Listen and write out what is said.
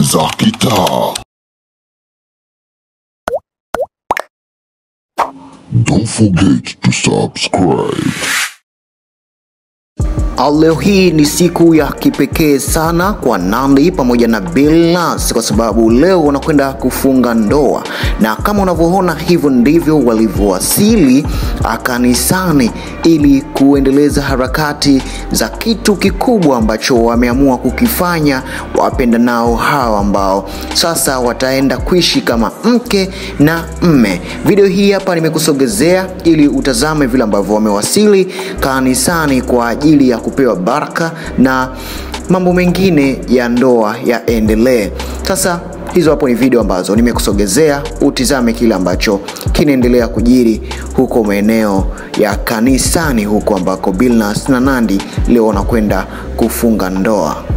za kitaa. Don't forget to subscribe. Leo hii ni siku ya kipekee sana kwa Nandy pamoja na Billnass kwa sababu leo wanakwenda kufunga ndoa, na kama unavyoona hivyo ndivyo walivyowasili kanisani ili kuendeleza harakati za kitu kikubwa ambacho wameamua kukifanya wapenda nao hawa ambao sasa wataenda kuishi kama mke na mme. Video hii hapa nimekusogezea ili utazame vile ambavyo wamewasili kanisani kwa ajili ya kupewa baraka na mambo mengine ya ndoa yaendelee. Sasa hizo hapo ni video ambazo nimekusogezea, utizame kile ambacho kinaendelea kujiri huko maeneo ya kanisani huko ambako Billnass na Nandy leo wanakwenda kufunga ndoa.